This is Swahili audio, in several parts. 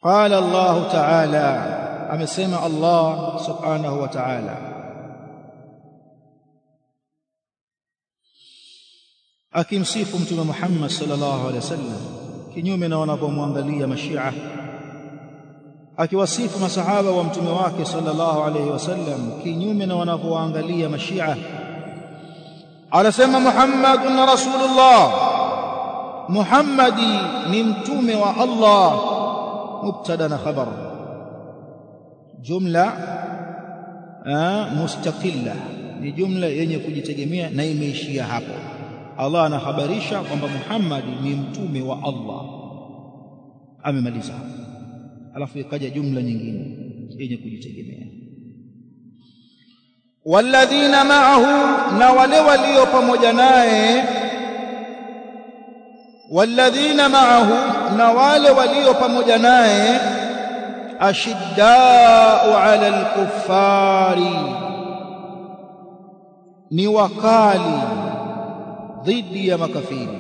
qala Allah ta'ala amesema Allah subhanahu wa ta'ala akimsifu mtume Muhammad sallallahu alaihi wasallam kinyume na wanapomwangalia mashia akiwasifu masahaba wa mtume wake sallallahu alaihi wasallam kinyume na wanapoangalia mashia anasema Muhammadun rasulullah Muhammadi ni mtume wa Allah mubtada na khabar jumla mustaqilla ni jumla yenye kujitegemea na imeishia hapo Allah anahabarisha kwamba Muhammad ni mtume wa Allah amemaliza alafu ikaja jumla nyingine yenye kujitegemea walladhina ma'ahu na wale walio pamoja naye walladhina ma'ahu na wale walio pamoja naye ashiddau 'ala al-kuffari ni wakali dhidi ya makafiri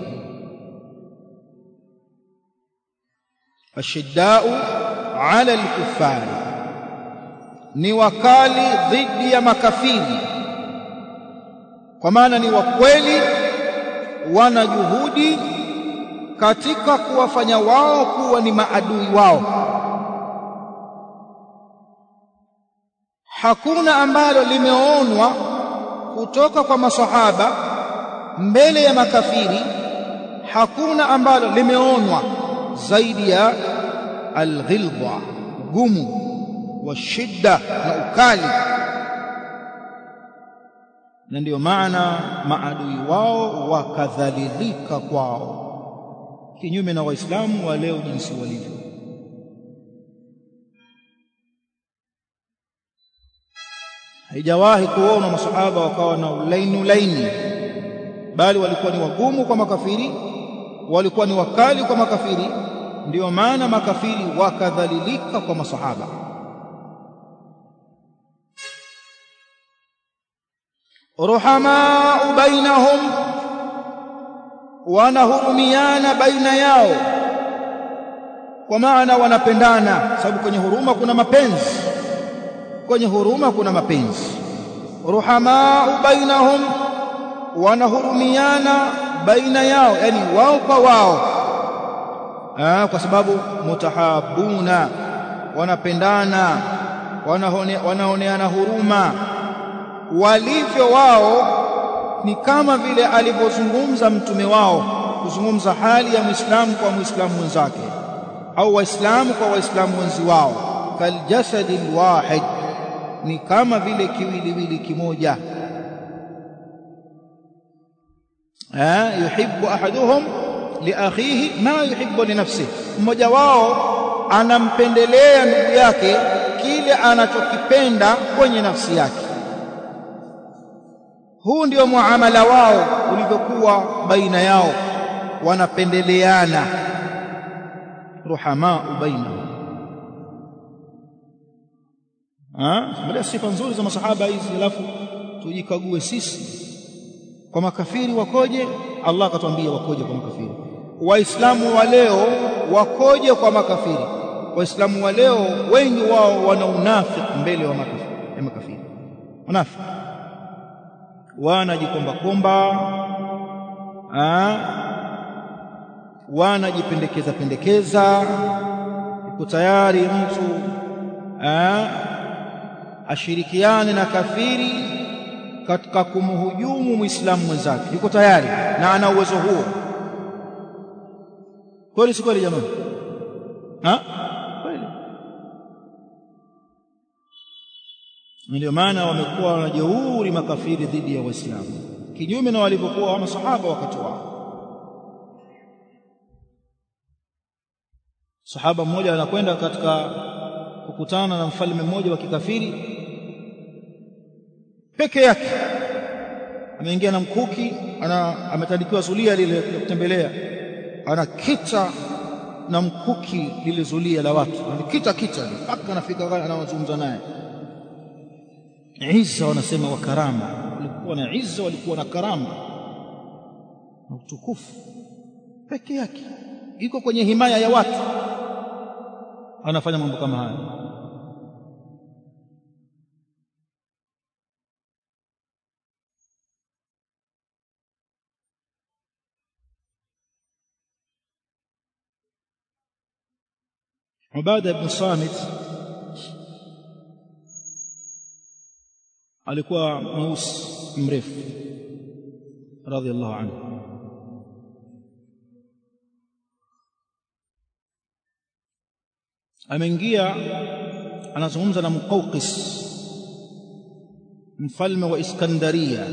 ashiddau 'ala al-kuffari ni wakali dhidi ya makafiri kwa maana ni wakweli wana juhudi katika kuwafanya wao kuwa ni maadui wao hakuna ambalo limeonwa kutoka kwa masahaba mbele ya makafiri hakuna ambalo limeonwa zaidi ya alghilba gumu wa shidda na ukali na ndiyo maana maadui wao wakadhalilika kwao kinyume na waislamu wa leo jinsi walivyo haijawahi kuona masahaba wakawa na ulaini ulaini bali walikuwa ni wagumu kwa makafiri walikuwa ni wakali kwa makafiri ndiyo maana makafiri wakadhalilika kwa masahaba ruhamau bainahum wanahurumiana baina yao kwa maana wanapendana sababu kwenye huruma kuna mapenzi kwenye huruma kuna mapenzi ruhamau bainahum wanahurumiana baina yao yani wao kwa wao Aa, kwa sababu mutahabuna wanapendana wanahone, wanaoneana huruma walivyo wao ni kama vile alivyozungumza mtume wao kuzungumza hali ya muislamu kwa muislamu mwenzake au waislamu kwa waislamu wenzi wao kaljasadi alwahid ni kama vile kiwiliwili kimoja eh yuhibbu ahaduhum liakhihi ma yuhibbu li nafsihi mmoja wao anampendelea ndugu yake kile anachokipenda kwenye nafsi yake huu ndio muamala wao ulivyokuwa baina yao wanapendeleana ruhamaa bainahum ah sifa nzuri za masahaba hizi alafu tujikague sisi kwa makafiri wakoje Allah akatuambia wakoje kwa makafiri waislamu wa leo wakoje kwa makafiri waislamu wa leo wengi wao wana unafiki mbele wa makafiri makafiri unafiki wanajikomba komba wanajipendekeza pendekeza yuko tayari mtu aa, ashirikiane na kafiri katika kumhujumu muislamu mwenzake yuko tayari na ana uwezo huo kweli si kweli jamani kweli ndio maana wamekuwa wanajeuri makafiri dhidi ya waislamu kinyume na walivyokuwa masahaba wakati wao sahaba mmoja anakwenda katika kukutana na mfalme mmoja wa kikafiri peke yake ameingia na mkuki ana ametandikiwa zulia lile la kutembelea anakita na mkuki lile zulia la watu alikita kita mpaka anafika anawazungumza naye Isa wanasema wa karama walikuwa na Isa walikuwa na karama na utukufu peke yake iko kwenye himaya ya watu anafanya mambo kama haya Ubada ibn Samit alikuwa mweusi mrefu radhiallahu anhu ameingia anazungumza na Muqawqis mfalme wa Iskandaria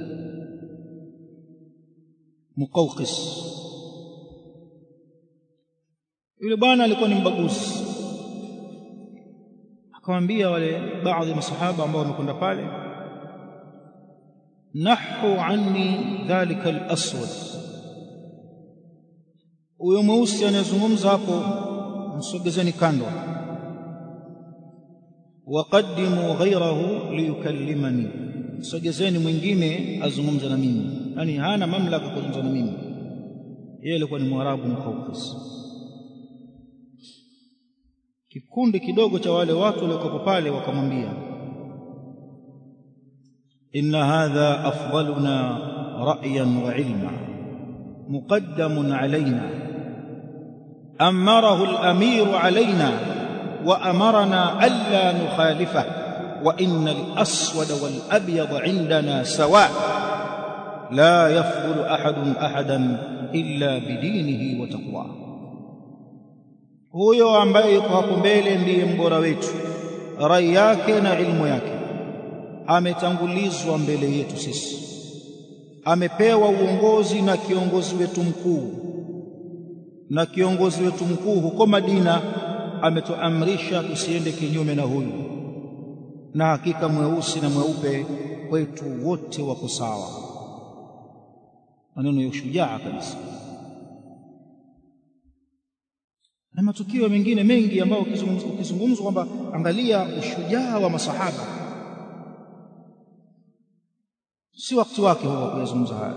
Muqawqis yule bwana alikuwa ni mbaguzi akamwambia wale baadhi ya masahaba ambao wamekwenda pale nahu anni dhalika al-aswad huyo mweusi anayezungumza hapo msogezeni kando waqaddimu ghayrahu liyukallimani msogezeni mwingine azungumze na mimi yani hana mamlaka kuzungumza na mimi yeye alikuwa ni mwarabu mkaukis kikundi kidogo cha wale watu waliokuwa pale wakamwambia inna hadha afdaluna ra'yan wa ilma muqaddamun alaina amarahu al-amir alaina wa amarna alla nukhalifa wa inna al-aswad wal-abyad 'indana sawa la yafdulu ahadun ahadan illa bidinihi wa taqwahu huyo ambaye yuko hapo mbele ndiye mbora wetu rai yake na ilmu yake ametangulizwa mbele yetu sisi amepewa uongozi na kiongozi wetu mkuu na kiongozi wetu mkuu huko Madina ametuamrisha tusiende kinyume na huyu na hakika mweusi na mweupe kwetu wote wako sawa maneno ya ushujaa kabisa na matukio mengine mengi ambayo ukizungumzwa kwamba angalia ushujaa wa masahaba si wakati wake huwa kuyazungumza haya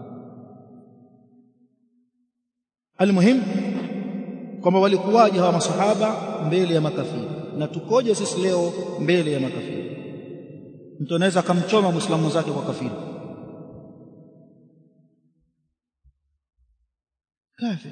almuhim kwamba walikuwaje hawa masahaba mbele ya makafiri na tukoje sisi leo mbele ya makafiri mtu anaweza akamchoma muislamu zake kwa kafiri kafir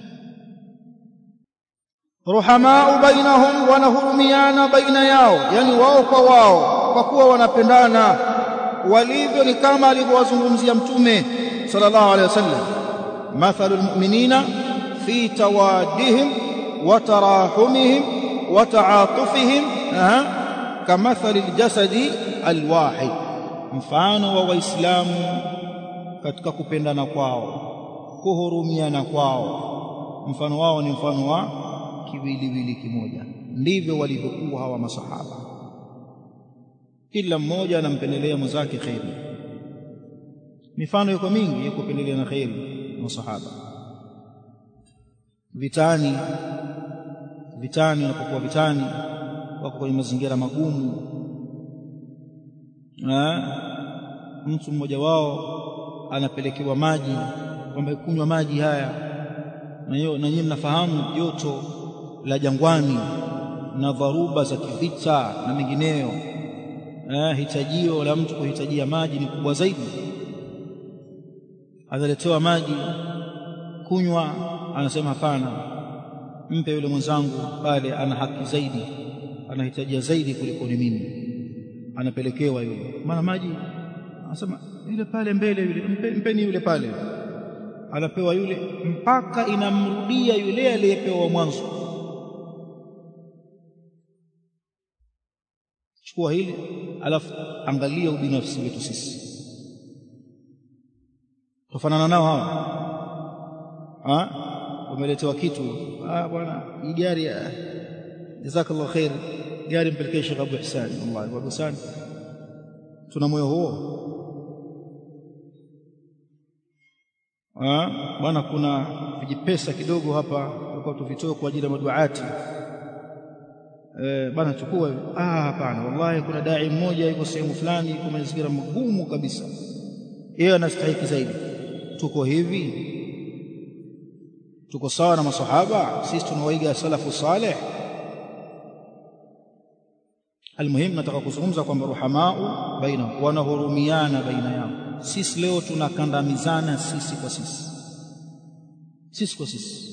ruhamau bainahum wanahurumiana baina yao yani wao kwa wao kwa kuwa wanapendana walivyo ni kama alivyowazungumzia mtume sallallahu alaihi wasallam mathalul mu'minina fi tawaddihim wa tarahumihim wa ta'atufihim kamathali aljasadi alwahid mfano wa waislamu katika kupendana kwao kuhurumiana kwao mfano wao ni mfano wa kiwiliwili kimoja ndivyo walivyokuwa hawa masahaba kila mmoja anampendelea mwenzake kheri mifano iko mingi ya kupendelea na kheri masahaba vitani vitani wanapokuwa vitani wako kwenye mazingira magumu na mtu mmoja wao anapelekewa maji kwamba kunywa maji haya na hiyo na nyinyi mnafahamu joto la jangwani na dharuba za kivita na mengineyo eh, hitajio la mtu kuhitajia maji ni kubwa zaidi analetewa maji kunywa anasema hapana mpe yule mwenzangu pale ana haki zaidi anahitajia zaidi kuliko ni mimi anapelekewa yule maana maji anasema yule pale mbele yule mpe, mpeni yule pale anapewa yule mpaka inamrudia yule aliyepewa mwanzo chukua hili alafu angalia ubinafsi wetu sisi tufanana nao hawa ha umeletewa kitu ah bwana hii gari jazakallahu khair gari mpelekee Sheikh Abu Ihsan wallahi Abu Ihsan tuna moyo huo ah bwana kuna vijipesa kidogo hapa tulikuwa tuvitoe kwa ajili ya maduati eh bwana chukua ah hapana wallahi kuna dai mmoja yuko sehemu fulani yuko mazingira magumu kabisa yeye anastahili zaidi tuko hivi tuko sawa na masahaba sisi tunawaiga salafu saleh almuhimu nataka kuzungumza kwamba ruhamau bainahum wanahurumiana baina yao sisi leo tunakandamizana sisi kwa sisi sisi kwa sisi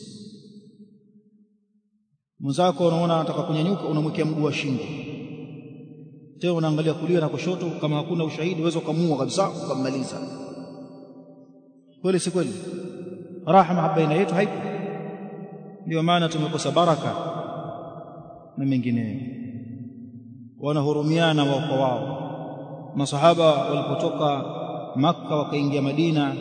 mwenzako unaona anataka kunyanyuka unamwekea mguu wa shingo tena unaangalia kulia na kushoto kama hakuna ushahidi uweza ukamuua kabisa ukammaliza kweli si kweli rahma baina yetu haipo ndio maana tumekosa baraka na mengineyo wanahurumiana wao kwa wao masahaba walipotoka makka wakaingia madina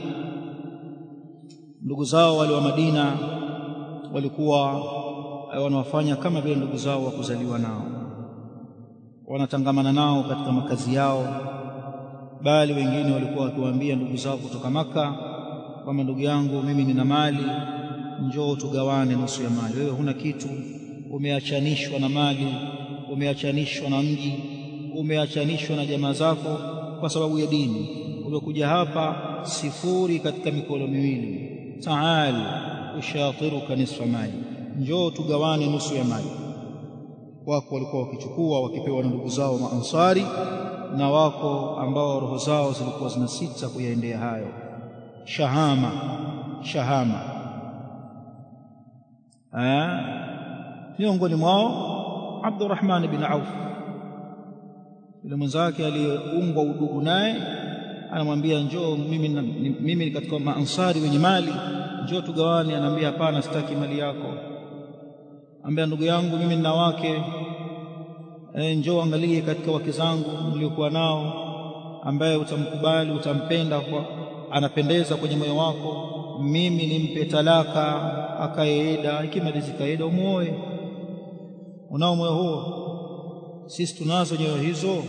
ndugu zao wale wa madina walikuwa wanawafanya kama vile ndugu zao wa kuzaliwa nao wanatangamana nao katika makazi yao bali wengine walikuwa wakiwaambia ndugu zao kutoka maka kwamba ndugu yangu mimi nina mali njoo tugawane nusu ya mali wewe huna kitu umeachanishwa na mali umeachanishwa na mji umeachanishwa na jamaa zako kwa sababu ya dini umekuja hapa sifuri katika mikono miwili taal ushatiruka nisfa mali njoo tugawane nusu ya mali wako walikuwa wakichukua wakipewa na ndugu zao maansari na wako ambao roho zao zilikuwa zinasita kuyaendea hayo shahama shahama miongoni mwao Abdurrahman bin Auf yule mwenzake aliyeungwa udugu naye anamwambia njoo mimi mimi katika maansari wenye mali njoo tugawane anaambia hapana sitaki mali yako ambia ndugu yangu mimi nina wake e, njoo angalie katika wake zangu niliokuwa nao ambaye utamkubali utampenda kwa anapendeza kwenye moyo wako mimi nimpe talaka akaeda ikimalizika eda umuoe unao moyo huo sisi tunazo nyoyo hizo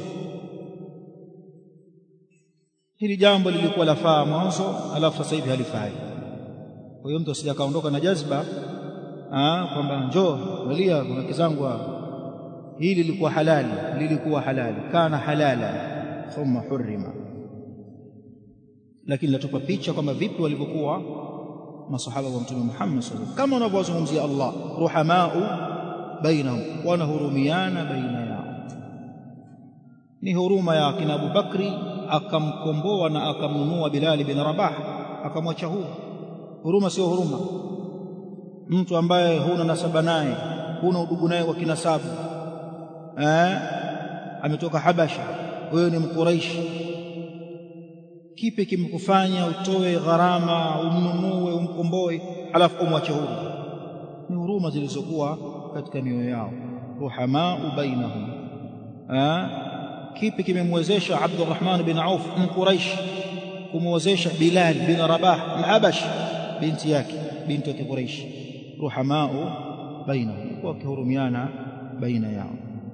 hili jambo lilikuwa lafaa mwanzo alafu sasa hivi halifai kwa hiyo mtu asije akaondoka na jazba kwamba njoo walia wake zangu hili lilikuwa halali lilikuwa halali kana halala thumma hurima lakini latupa picha kwamba vipi walivyokuwa masahaba wa mtume Muhammad sallallahu alaihi kama unavyozungumzia Allah ruhamau bainahum wanahurumiana baina yao ni huruma ya kina Abu Bakri akamkomboa na akamnunua Bilal bin Rabah akamwacha huru huruma sio huruma mtu ambaye huna nasaba naye huna udugu naye wa kinasabu eh ametoka Habasha wewe ni mkuraishi kipi kimekufanya utoe gharama umnunue umkomboe alafu umwache huru ni huruma zilizokuwa katika mioyo yao ruhamau bainahum eh kipi kimemwezesha Abdurrahman bin Auf mkuraishi kumwezesha Bilal bin Rabah mhabash binti yake binti wa Quraish ruhamau bainahum kwa kihurumiana baina yao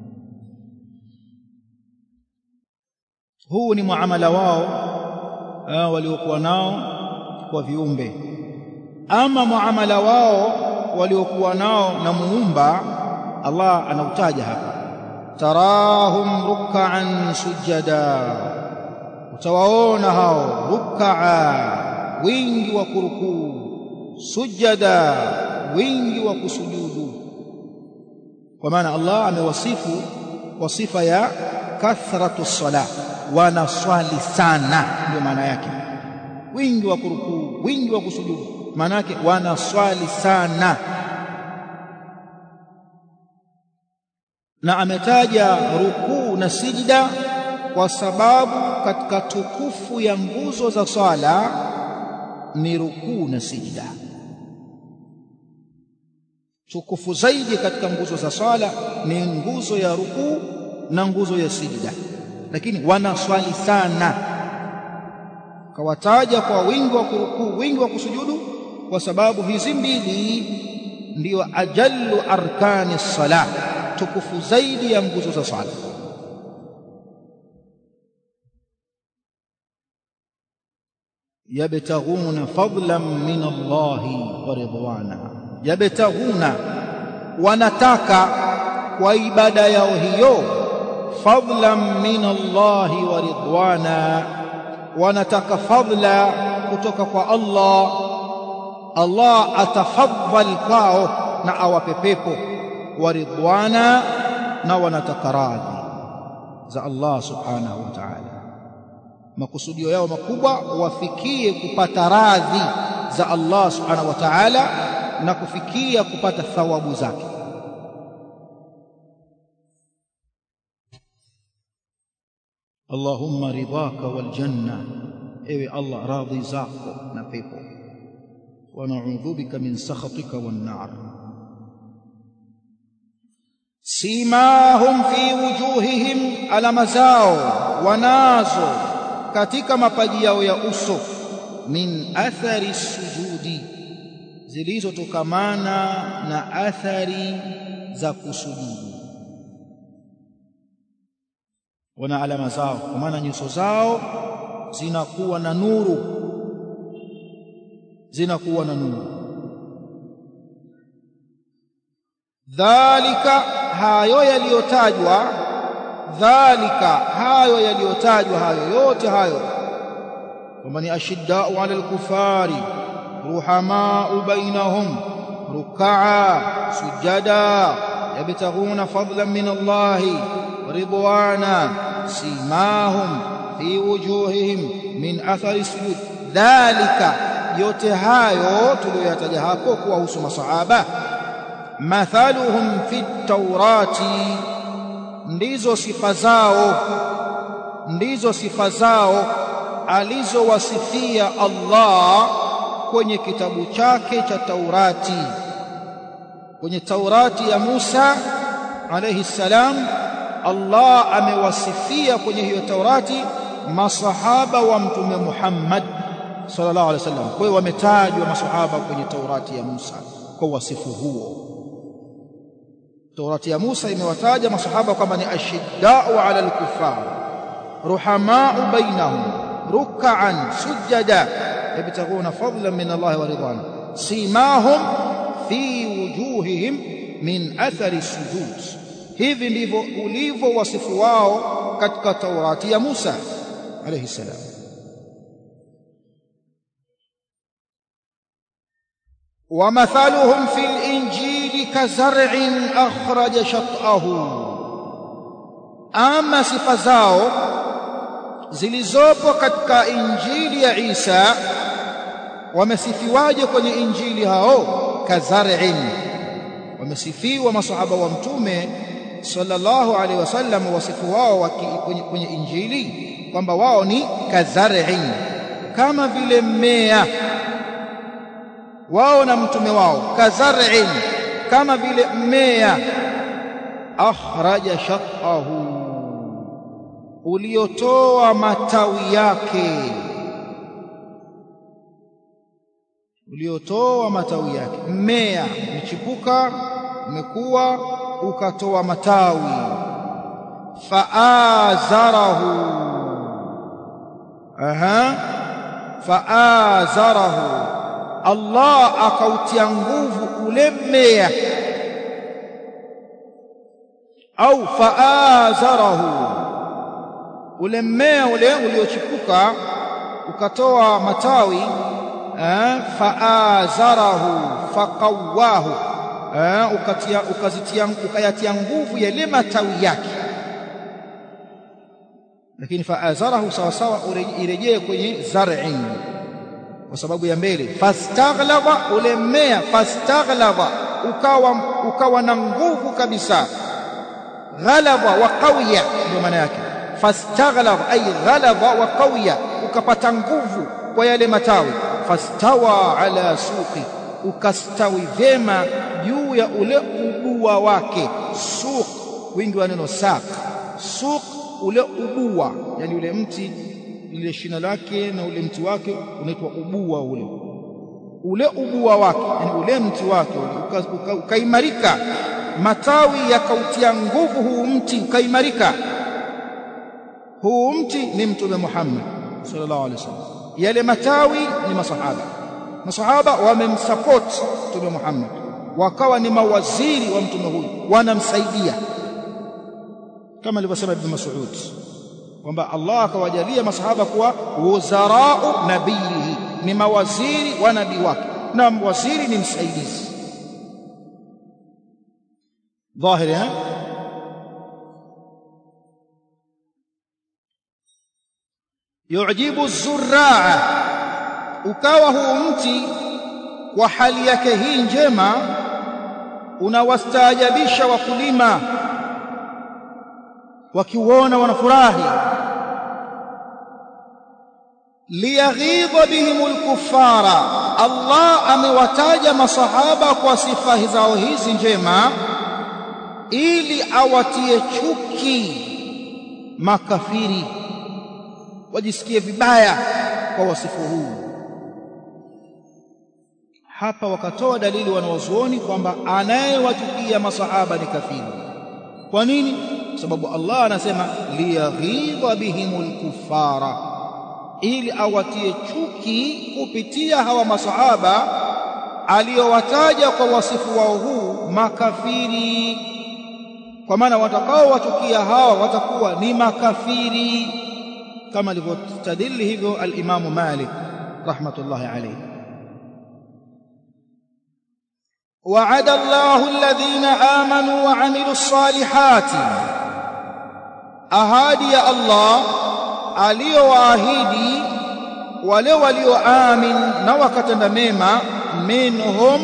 huu ni muamala wao waliokuwa nao kwa viumbe ama muamala wao waliokuwa nao na muumba Allah anautaja hapa tarahum ruk'an sujada utawaona hao ruk'a wingi wa kurukuu sujada wingi wa kusujudu kwa maana Allah amewasifu kwa sifa ya kathratu salah wanaswali sana ndio maana yake wingi wa kurukuu wingi wa kusujudu maana yake wanaswali sana na ametaja rukuu na sijida kwa sababu katika tukufu ya nguzo za swala ni rukuu na sijida tukufu zaidi katika nguzo za swala ni nguzo ya rukuu na nguzo ya sijida lakini wanaswali sana kawataja kwa wingi wa kurukuu wingi wa kusujudu kwa sababu hizi mbili ndiyo ajallu arkani salah tukufu zaidi ya nguzo za swala yabtaghuna fadlan min Allahi wa ridwana yabtaghuna wanataka kwa ibada yao hiyo fadlan min Allahi wa ridwana wanataka fadla kutoka kwa Allah Allah atafadhal kwao na awape pepo wa ridwana na wanataka radhi za Allah subhanahu wa ta'ala makusudio yao makubwa wafikie kupata radhi za Allah subhanahu wa ta'ala na kufikia kupata thawabu zake Allahumma ridhaka wal janna ewe Allah radhi zako na pepo wa na'udhu bika min sakhatika wan nar simahum fi wujuhihim alama zao wanazo katika mapaji yao ya uso min athari sujudi zilizotokamana na athari za kusujudu wana alama zao kwa maana nyuso zao zinakuwa na nuru zinakuwa na nuru dhalika hayo yaliyotajwa dhalika hayo yaliyotajwa hayo yote hayo kwamba ni ashiddau ala alkufari ruhamau bainahum rukaa sujada yabtaghuna fadlan min Allahi ridwana simahum fi wujuhihim min athari sujud dhalika yote hayo tuliyoyataja hapo kuwahusu masahaba mathaluhum fi taurati ndizo sifa zao ndizo sifa zao alizowasifia Allah kwenye kitabu chake cha Taurati kwenye Taurati ya Musa alayhi salam Allah amewasifia kwenye hiyo Taurati masahaba wa mtume Muhammad sallallahu alaihi wasallam kwa hiyo wametajwa masahaba kwenye Taurati ya Musa kwa wasifu huo Taurati ya Musa imewataja masahaba kwamba ni ashiddau ala al-kuffar ruhamau bainahum ruk'an sujada yabtaghuna fadlan min Allah wa ridwana simahum fi wujuhihim min athari sujud hivi ndivyo ulivyo wasifu wao katika Taurati ya Musa alayhi salam ومثلهم في الإنجيل كزرع أخرج شطأه أما sifa zao zilizopo katika injili ya Isa wamesifiwaje kwenye injili hao kazar'in wamesifiwa masahaba wa mtume sallallahu alaihi wasallam wasifu wao kwenye, kwenye injili kwamba wao ni kazar'in kama vile mmea wao na mtume wao kazar'in kama vile mmea akhraja shaqahu uliotoa matawi yake uliotoa matawi yake mmea umechipuka umekuwa ukatoa matawi faazarahu aha faazarahu Allah akautia nguvu ule mmea au faazarahu ule mmea ule uliochipuka ukatoa matawi faazarahu faqawahu ukatia ukazitia ukayatia nguvu yale matawi yake lakini faazarahu sawa sawa irejee kwenye zar'in kwa sababu ya mbele fastaghlaba ule mmea fastaghlaba ukawa ukawa na nguvu kabisa ghalaba wa qawiya ndio maana yake fastaghlaba ay ghalaba wa qawiya ukapata nguvu kwa yale matawi fastawa ala suqi ukastawi vyema juu ya ule ubua wake suq wingi wa neno saq suq ule ubua yani ule mti lile shina lake na ule mti wake unaitwa ubua ule ule ubua wake yani ule mti wake ukaimarika uka, uka matawi yakautia nguvu huu mti ukaimarika huu mti ni mtume Muhammad sallallahu alaihi wasallam yale matawi ni masahaba masahaba wamemsupport mtume Muhammad wakawa ni mawaziri wa mtume huyu wanamsaidia kama alivyosema Ibn Mas'ud kwamba Allah akawajalia masahaba kuwa wuzarau nabiyihi ni mawaziri wa nabii wake na waziri ni msaidizi dhahiri eh yujibu zurraa ukawa huu mti kwa hali yake hii njema unawastaajabisha wakulima wakiuona wanafurahi liyaghidha bihim alkuffara Allah amewataja masahaba kwa sifa zao hizi njema ili awatie chuki makafiri wajisikie vibaya kwa wasifu huu hapa wakatoa dalili wanawazuoni kwamba anayewachukia masahaba ni kafiri kwa nini sababu Allah anasema liyaghidha bihimul kuffara ili awatie chuki kupitia hawa masahaba aliyowataja kwa wasifu wao huu makafiri kwa maana watakao wachukia hawa watakuwa ni makafiri kama alivyostadili hivyo al-Imam Malik rahmatullahi alayhi وعد الله الذين آمنوا وعملوا الصالحات أهادي الله aliyowaahidi wale walioamin na wakatenda mema minhum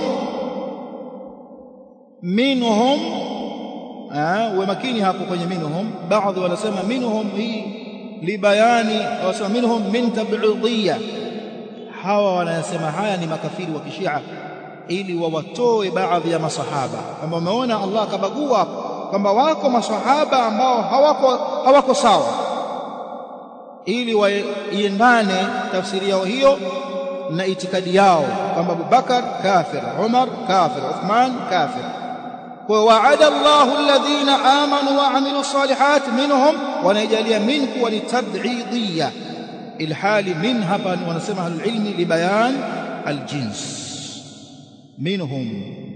minhum uwe makini hapo kwenye minhum baadhi wanasema minhum hii libayani wanasema minhum min tab'idiyya hawa wanasema haya ni makafiri wa kishia ili wawatoe baadhi ya masahaba kwamba umeona Allah akabagua kwamba wako masahaba ambao hawako hawako sawa ili waiendane tafsiri yao hiyo na itikadi yao kwamba Abubakar kafir Umar kafir Uthman kafir kwa waada Allahu alladhina amanu wa amilu salihat minhum wanaijalia min kuwa ni tab'idiyya ilhali min hapa wanasema ahlul ilmi libayan aljins minhum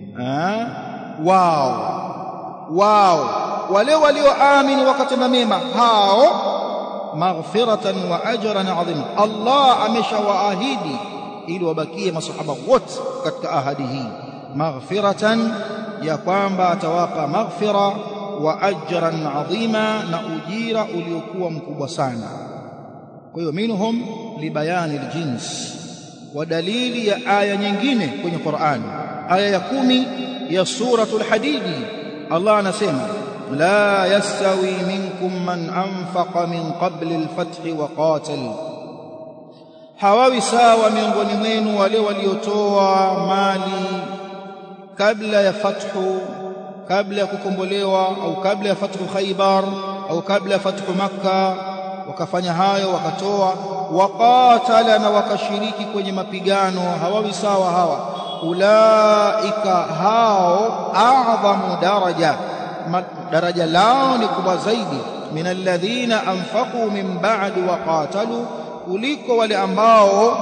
wao wao wale walioamini wakatenda mema hao maghfiratan wa ajran adhima Allah ameshawaahidi ili wabakie masahaba wote katika ahadi hii maghfiratan ya kwamba atawapa maghfira wa ajran adhima na ujira uliokuwa mkubwa sana kwa hiyo minhum libayani aljins wa dalili ya aya nyingine kwenye Qur'an aya ya kumi ya suratul hadidi Allah anasema لا يستوي منكم من أنفق من قبل الفتح وقاتل hawawi sawa miongoni mwenu wale waliotoa mali kabla ya fathu kabla ya kukombolewa au kabla ya fathu Khaybar au kabla ya fathu Makka wakafanya hayo wakatoa waqatala na wakashiriki kwenye mapigano hawawi sawa hawa ulaika hao a'dhamu daraja daraja lao ni kubwa zaidi min alladhina anfaqu min ba'di wa qatalu kuliko wale ambao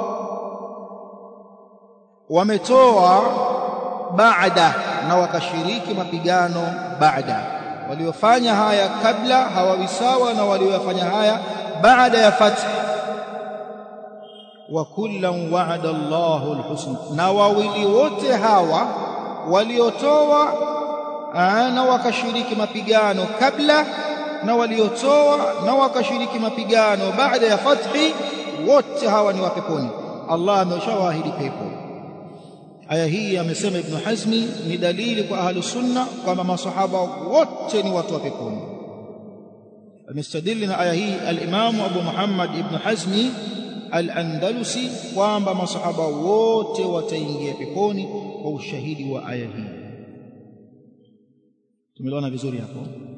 wametoa baada na wakashiriki mapigano baada waliofanya haya kabla hawawi sawa na waliofanya haya baada ya fath wa kullan wa'ada Allahu alhusna na wawili wote hawa waliotoa na wakashiriki mapigano kabla na waliotoa na wakashiriki mapigano baada ya fathi wote hawa ni wa peponi Allah ameshawaahidi pepo aya hii amesema ibn Hazmi ni dalili kwa ahlu sunna kwamba masahaba wote ni watu wa peponi amestadili na aya hii al-Imam Abu Muhammad ibn Hazmi al-Andalusi kwamba masahaba wote wataingia peponi kwa ushahidi wa aya hii tumeliona vizuri hapo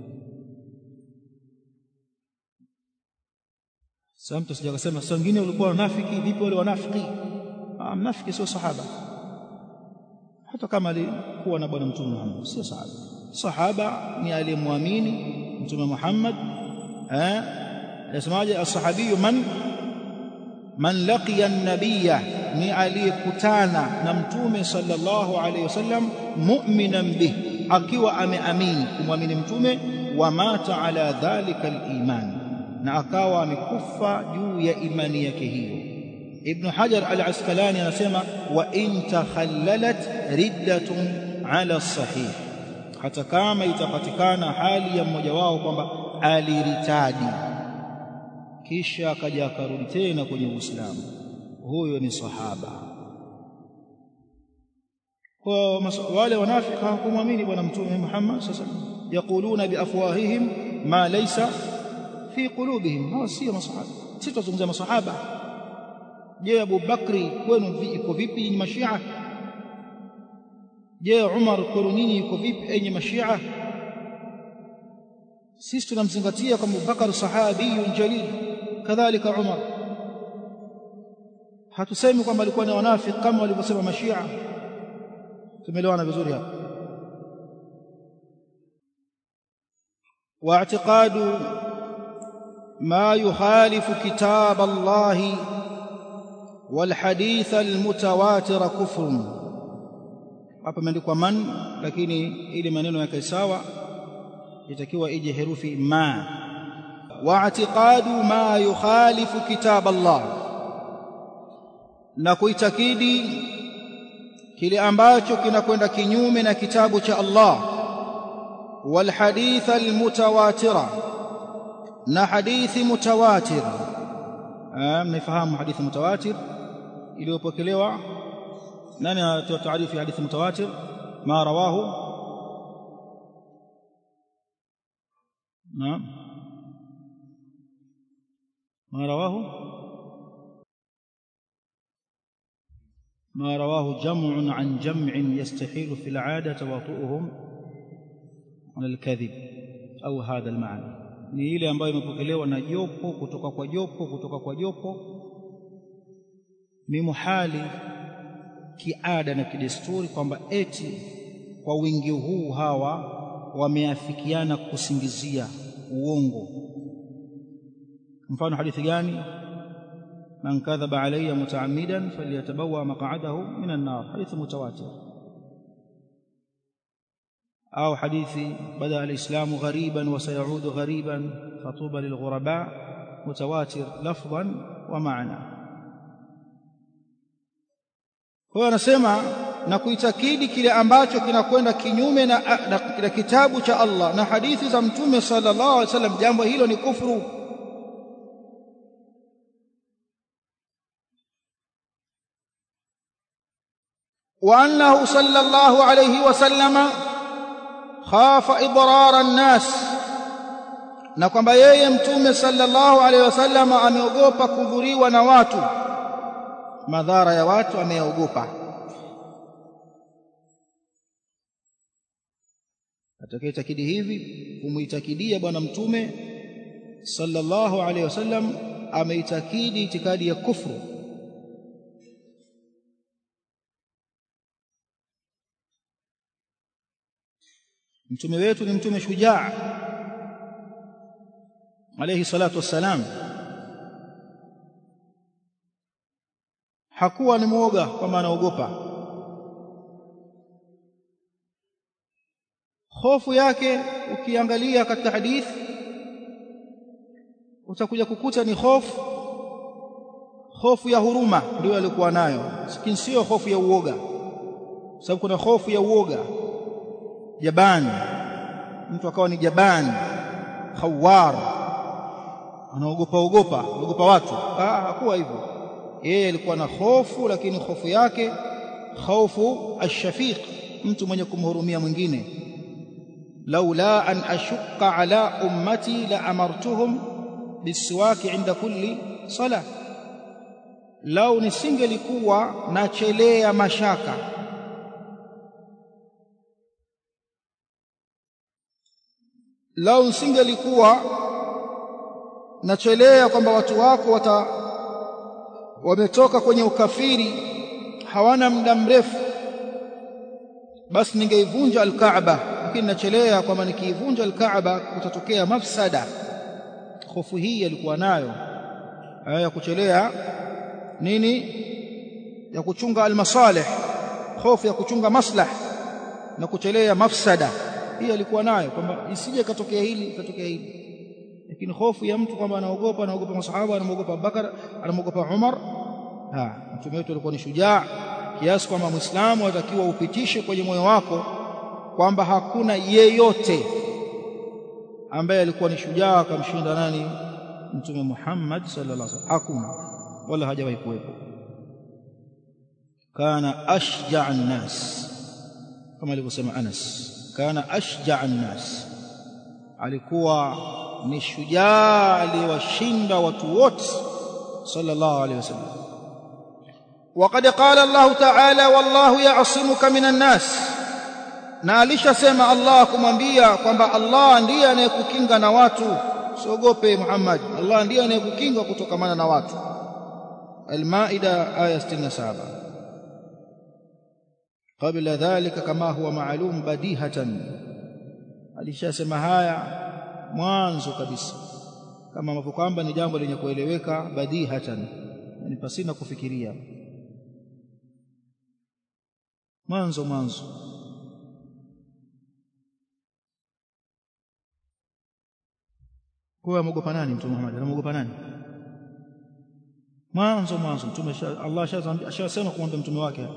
sasa mtu sija kusema sasa wengine walikuwa wanafiki vipi wale wanafiki ah mnafiki sio sahaba hata kama alikuwa na bwana mtume Muhammad sio sahaba sahaba ni aliyemwamini mtume Muhammad eh yasemaje as-sahabi man man laqiya an-nabiyya ni aliyekutana na mtume sallallahu alayhi wasallam mu'minan bih akiwa ameamini kumwamini mtume wa mata ala dhalika al-iman na akawa amekufa juu ya imani yake hiyo ibn hajar al-asqalani anasema wa in takhallalat riddatun ala sahih hata kama itapatikana hali ya mmoja wao kwamba aliritadi kisha akaja akarudi tena kwenye Uislamu huyo ni sahaba kwa wale wanafiki hawakumwamini bwana mtume Muhammad sallallahu alaihi wasallam yaquluna biafwahihim ma laysa fi qulubihim hawa sio masahaba sisi tunazungumzia masahaba je Abu Bakri kwenu iko vipi ni mashia je Umar kwenu nyinyi iko vipi enyi mashia sisi tunamzingatia kama Abubakar sahabiyun jalil kadhalika Umar hatusemi kwamba alikuwa ni wanafiki kama walivyosema mashia tumeelewana vizuri hapa واعتقاد ما يخالف كتاب الله والحديث المتواتر كفر hapa imeandikwa man lakini ili maneno yake sawa itakiwa ije herufi ma واعتقاد ما يخالف كتاب الله na kuitakidi kile ambacho kinakwenda kinyume na kitabu cha Allah wal hadith al mutawatira na hadithi mutawatir mnafahamu hadithi mutawatir iliyopokelewa nani atoa taarifu ya hadithi mutawatir ma rawahu naam ما رواه ما رواه جمع عن جمع يستحيل في العادة تواطؤهم على الكذب أو هذا المعنى ni ile ambayo imepokelewa na jopo kutoka kwa jopo kutoka kwa jopo ni muhali kiada na kidesturi kwamba eti kwa wingi huu hawa wameafikiana kusingizia uongo mfano hadithi gani man kadhaba alayya mutaammidan falyatabawa maq'adahu min an-nar hadithi mutawatir au hadithi bada al-islamu ghariban wa sayaudu ghariban fatuba lilghuraba mutawatir lafdhan wa ma'na kwa hiyo anasema na kuitakidi kile ambacho kinakwenda kinyume na, na, na kitabu cha Allah na hadithi za mtume sallallahu alaihi wasallam jambo hilo ni kufuru وأنه صلى الله عليه وسلم خاف إضرار الناس na kwamba yeye mtume sallallahu alaihi wasallam ameogopa kudhuriwa na watu madhara ya watu ameogopa atakayetakidi hivi kumuitakidia bwana mtume sallallahu alaihi wasallam ameitakidi itikadi ya kufru mtume wetu ni mtume shujaa alayhi salatu wassalam hakuwa ni mwoga kwamba anaogopa hofu yake ukiangalia katika hadithi utakuja kukuta ni hofu hofu ya huruma ndio alikuwa nayo lakini sio hofu ya uoga sababu kuna hofu ya uoga jabani mtu akawa ni jabani khawar anaogopa ogopa ogopa watu ah hakuwa hivyo yeye alikuwa na hofu lakini hofu yake hofu ashafiq mtu mwenye kumhurumia mwingine laula an ashqa ala ummati la amartuhum bisiwaki inda kulli sala lau nisingelikuwa nachelea mashaka lau nisingelikuwa nachelea kwamba watu wako wata wametoka kwenye ukafiri hawana muda mrefu basi ningeivunja alkaaba lakini nachelea kwamba nikiivunja alkaaba kutatokea mafsada hofu hii alikuwa nayo ya kuchelea nini ya kuchunga almasalih hofu ya kuchunga maslah na kuchelea mafsada hii alikuwa nayo kwamba isije katokea hili katokea hili lakini hofu ya mtu kwamba anaogopa anaogopa masahaba anaogopa Abubakar anaogopa Umar ha mtume wetu alikuwa ni shujaa kiasi kwamba muislamu atakiwa upitishe kwenye moyo wako kwamba hakuna yeyote ambaye alikuwa ni shujaa akamshinda nani mtume Muhammad sallallahu alaihi wasallam hakuna wala hajawahi kuwepo kana ashja'a an-nas kama alivyosema Anas kana ashja'a an-nas alikuwa ni shujaa aliyewashinda watu wote sallallahu alaihi wasallam وقد قال الله تعالى والله يعصمك من الناس na alishasema Allah kumwambia kwamba Allah ndiye anayekukinga na watu usiogope Muhammad Allah ndiye anayekukinga kutokamana na watu Al-Maida aya 67 قبل ذلك كما هو معلوم بديهة alishasema haya mwanzo kabisa kama ambavyo kwamba ni jambo lenye kueleweka badihatan yani pasina kufikiria mwanzo mwanzo kwa amogopa nani mtume Muhammad anamogopa nani mwanzo mwanzo mtume Allah ashasema kumwambia mtume wake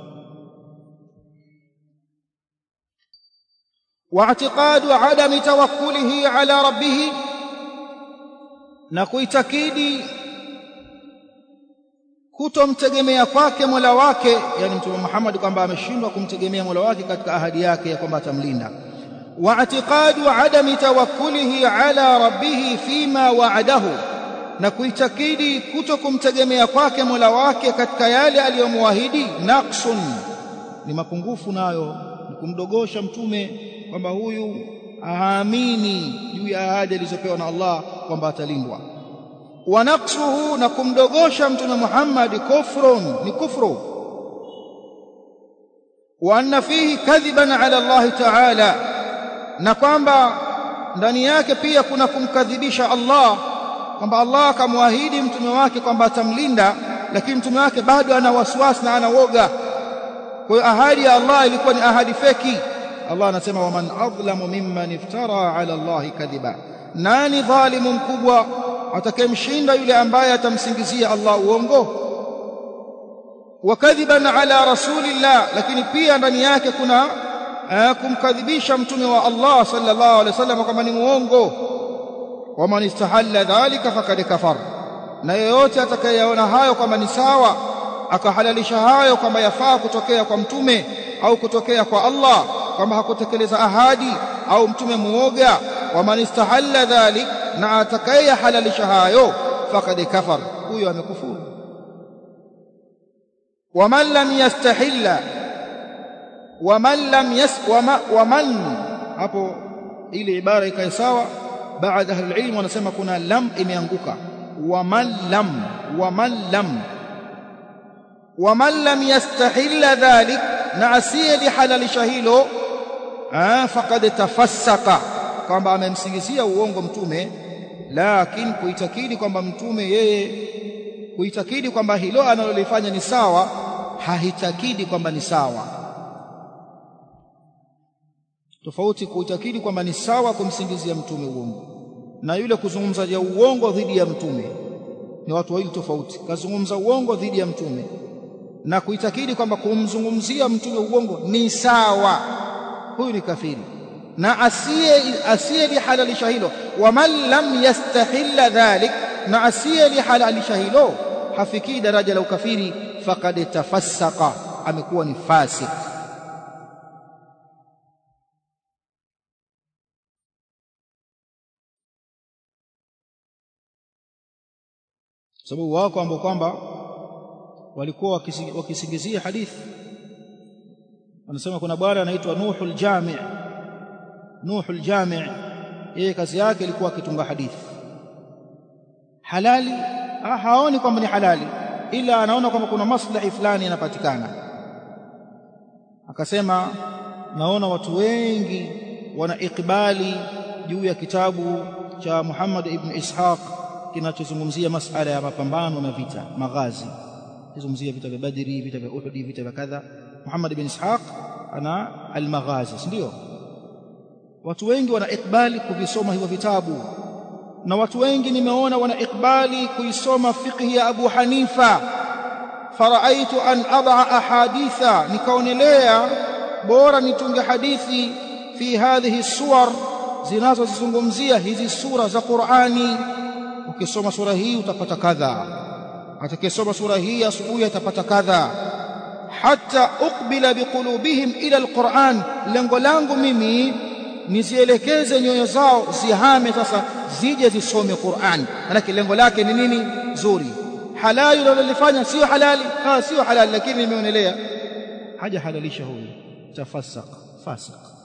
واعتقاد عدم توكله على ربه na kuitakidi kutomtegemea kwake Mola wake yani mtume Muhammad kwamba ameshindwa kumtegemea Mola wake katika ahadi yake ya kwamba atamlinda واعتقاد عدم توكله على ربه فيما وعده na kuitakidi kutokumtegemea kwake Mola wake katika yale aliyomwahidi naqsun ni mapungufu nayo ni kumdogosha mtume kwamba huyu aamini juu ya ahadi alizopewa na Allah kwamba atalindwa wa naqsuhu na kumdogosha mtume Muhammad kufrun ni kufru wa anna fihi kadhiban ala Allah ta'ala na kwamba ndani yake pia kuna kumkadhibisha Allah kwamba Allah akamwahidi mtume wake kwamba atamlinda lakini mtume wake bado ana wasiwasi na ana woga kwa hiyo ahadi ya Allah ilikuwa ni ahadi feki Allah anasema waman adlamu mimman iftara ala Allah kadhiba nani dhalimu mkubwa atakayemshinda yule ambaye atamsingizia Allah uongo wa kadhiban ala rasulillah lakini pia ndani yake kuna kumkadhibisha mtume wa Allah sallallahu alaihi wasallam kama ni muongo waman istahalla dhalika faqad kafar na yeyote atakayeona hayo kwamba ni sawa akahalalisha hayo kwamba yafaa kutokea kwa mtume au kutokea kwa Allah kwamba hakutekeleza ahadi au mtume muoga waman istahalla dhalik na atakayehalalisha hayo faqad kafar huyo amekufuru waman lam yastahilla waman lam yas waman hapo ile ibara ikae sawa baada ahli ilmu wanasema kuna lam imeanguka waman lam waman lam waman lam yastahilla dhalik na asiyelihalalisha hilo faqad tafassaka kwamba amemsingizia uongo mtume lakini kuitakidi kwamba mtume yeye kuitakidi kwamba hilo analolifanya ni sawa hahitakidi kwamba ni sawa tofauti kuitakidi kwamba ni sawa kumsingizia mtume uongo na yule kuzungumza ya uongo dhidi ya mtume ni watu wawili tofauti kazungumza uongo dhidi ya mtume na kuitakidi kwamba kumzungumzia mtume uongo ni sawa huyu ni kafiri na asiye asiye lihalalisha hilo waman lam yastahilla dhalik na asiye lihalalisha hilo hafikii daraja la ukafiri faqad tafassaka amekuwa ni fasik sababu wako ambao kwamba walikuwa wakisingizia hadithi wanasema kuna bwana anaitwa Nuhul Jami' Nuhul Jami' yeye kazi yake ilikuwa akitunga hadithi halali ha, haoni kwamba ni halali ila anaona kwamba kuna maslahi fulani yanapatikana akasema naona watu wengi wana ikbali juu ya kitabu cha Muhammad ibn Ishaq kinachozungumzia masala ya mapambano na vita maghazi kizungumzia vita vya Badri vita vya Uhud vita vya kadha Muhammad ibn Ishaq ana al-maghazi ndio watu wengi wana ikbali kuvisoma hivyo vitabu na watu wengi nimeona wana ikbali kuisoma fiqh ya Abu Hanifa faraaitu an ad'a ahaditha nikaonelea bora nitunge hadithi fi hadhihi suwar zinazozizungumzia hizi sura za Qur'ani ukisoma sura hii utapata kadha atakayesoma sura hii asubuhi atapata kadha hata uqbila biqulubihim ila alquran lengo langu mimi nizielekeze nyoyo zao zihame sasa zije zisome Qur'an manake lengo lake ni nini zuri halali unalolifanya sio halali ah sio halali lakini nimeonelea haja halalisha huyu tafasaq fasaq